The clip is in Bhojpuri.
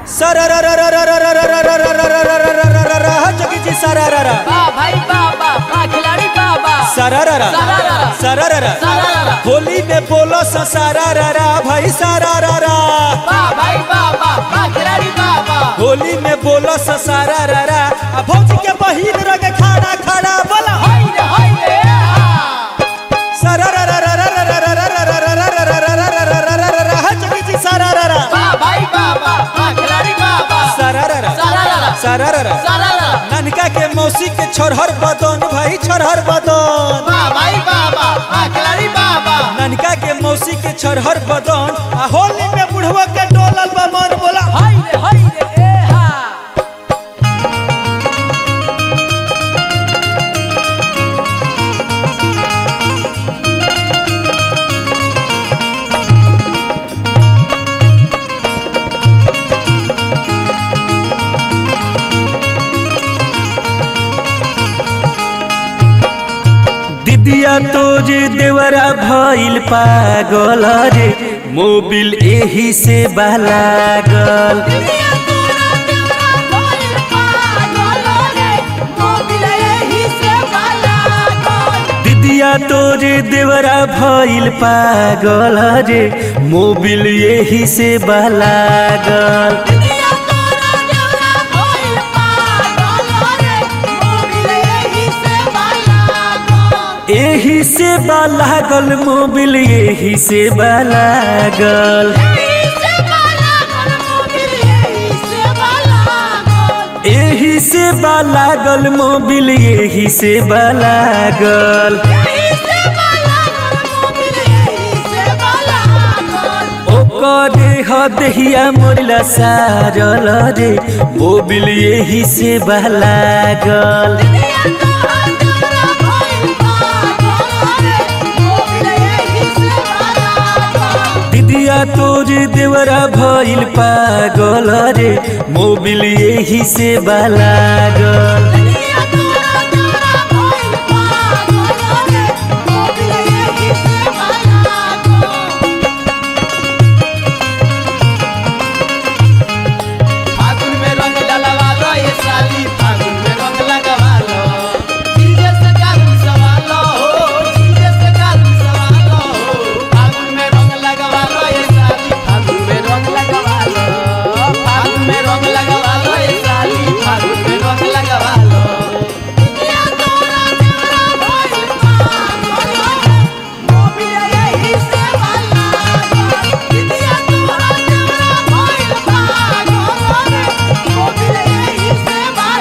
जोगी जी सरारा बा भाई बाबा बा खिलाड़ी बाबा सरारा सरारा। सरारा सरारा। होली में बोलो सरारा भाई सरारा बा भाई बाबा बा खिलाड़ी बाबा होली में बोलो सरारा आ भौजी के बहिन रंग खाना खाना बोला हाय रे हाय रे जोगी जी सरारा बा भाई बाबा बा खिलाड़ी बाबा सरारा सरारा सरारा सरारा ननका के मौसी के छोरहर बदन भाई छोरहर बदन बा भाई बाबा बा खिलाड़ी बाबा ननका के मौसी के छोरहर बदन आ होली में बुढ़वा के डोलल बा मन बोला हाय रे हाय रे ए हा दिदिया तोरे देवरा भइल पागल रे मोबिल एही से बालागल दुनिया तोरा तेरा कोई पागल रे मोबिल एही से बाला कोई दिदिया तोरे देवरा भइल पागल रे मोबिल एही से बालागल दुनिया तोरा तेरा कोई पागल रे मोबिल एही से बाला कोई एही से बालागल मोबिल एही से बालागल एही से बाला कोई मोबिल एही से बाला कोई एही से बालागल मोबिल एही से बालागल एही से बाला कोई मोबिल एही से बाला कोई ओकरे हदहिया मोरला सारल रे मोबिल एही से बालागल दुनिया तोरा तेरा कोई पागल रे मोबिल एही से बाला कोई दिदिया तोरे देवरा भइल पागल रे मोबिल एही से बालागल दुनिया